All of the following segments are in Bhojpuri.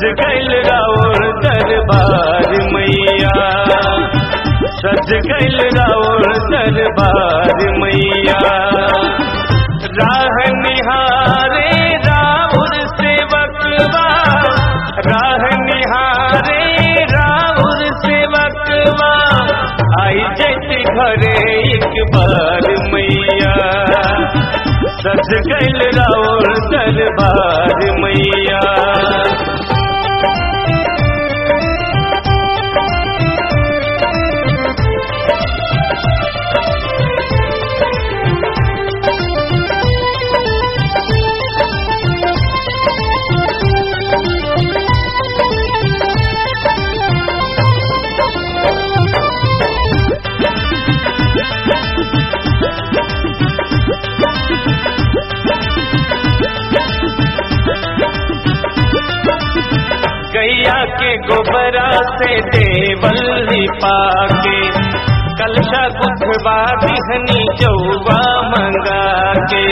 सज गैल राउर दरबार मैया सज गैल राउर दरबार मैया राह निहारे राउर सेवकवा राह निहारे राउर सेवकवा आई जैती घरे एक बार मैया सज गैल राउर दरबार मैया गैया के गोबरा से देवल पाके कलशा गुथवा दिहनी चौवा मंगा के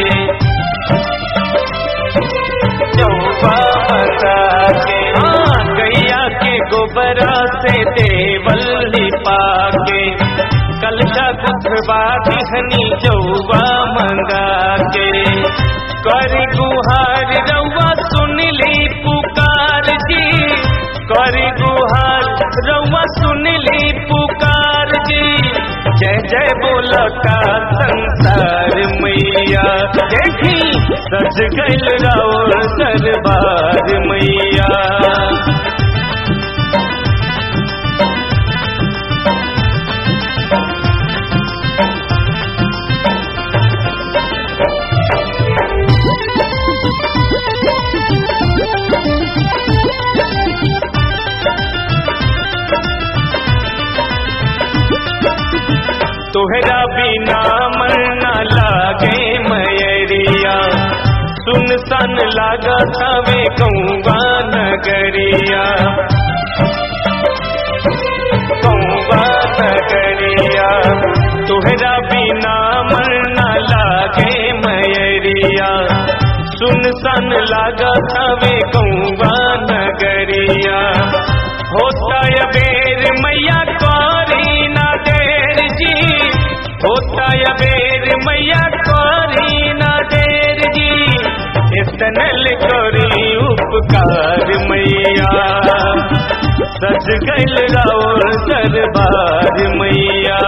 चौवा मंगा के हाँ गैया के गोबरा से देवल पाके कलशा गुथवा दिहनी चौवा मंगा के कर गुहार रउआ सुन ली पुकार जी कर गुहार रउआ सुन ली पुकार जी जय जय बोलता संसार मैया देखी सज गैल राउर दरबार मैया तोहरा बिना मन न लागे मयरिया सुन सन लागा सवे गौवा नगरिया गौवा नगरिया तोहरा बिना मन न लागे मयरिया सुन सन लागा सवे गौवा नगरिया होता या बेर मैया करी ना देर जी होता या बेर मैया करी ना देर जी इतनल करी उपकार मैया सज गैल राउर दरबार मैया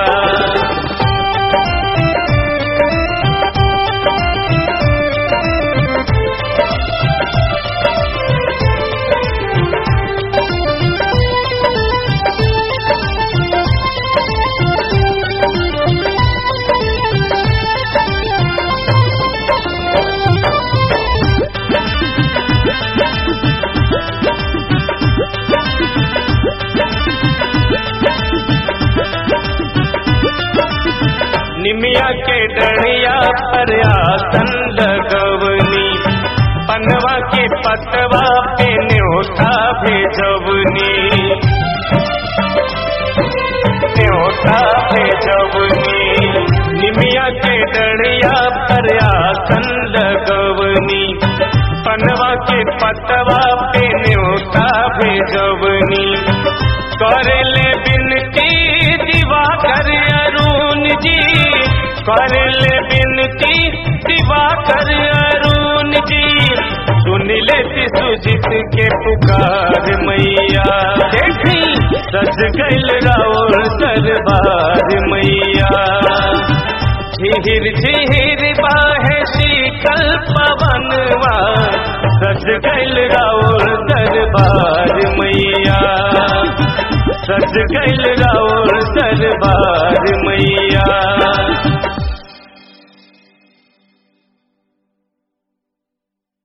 निमिया के डढ़िया पर आसन लगवनी पनवा के पतवा पे न्योता भेजवनी न्योता भेजवनी निमिया के डढ़िया पर आसन लगवनी पनवा के पतवा पे न्योता भेजवनी करे ले बिनती दिवा कर अरुण जी कर ले बिनती दिवा कर अरुण जी सुन ले सुजित के पुकार मैया देखी सज गैल राउर दरबार मैया झिहिर झिहिर बाहे शीतल पवनवा सज गैल राउर दरबार मैया सज गैल